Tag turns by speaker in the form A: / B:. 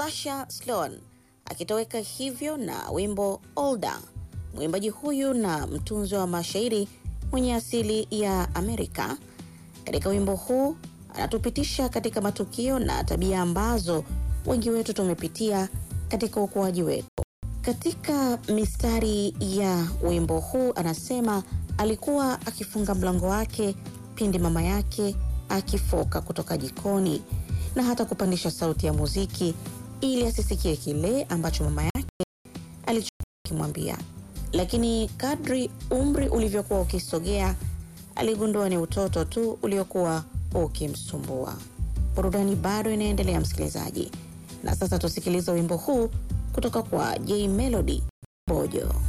A: Asha Sloan akitoweka hivyo na wimbo Older. Mwimbaji huyu na mtunzi wa mashairi mwenye asili ya Amerika, katika wimbo huu anatupitisha katika matukio na tabia ambazo wengi wetu tumepitia katika ukuaji wetu. Katika mistari ya wimbo huu anasema alikuwa akifunga mlango wake pindi mama yake akifoka kutoka jikoni na hata kupandisha sauti ya muziki ili asisikie kile ambacho mama yake alichokuwa akimwambia. Lakini kadri umri ulivyokuwa ukisogea, aligundua ni utoto tu uliokuwa ukimsumbua. Burudani bado inaendelea, msikilizaji, na sasa tusikilize wimbo huu kutoka kwa J Melody Bojo.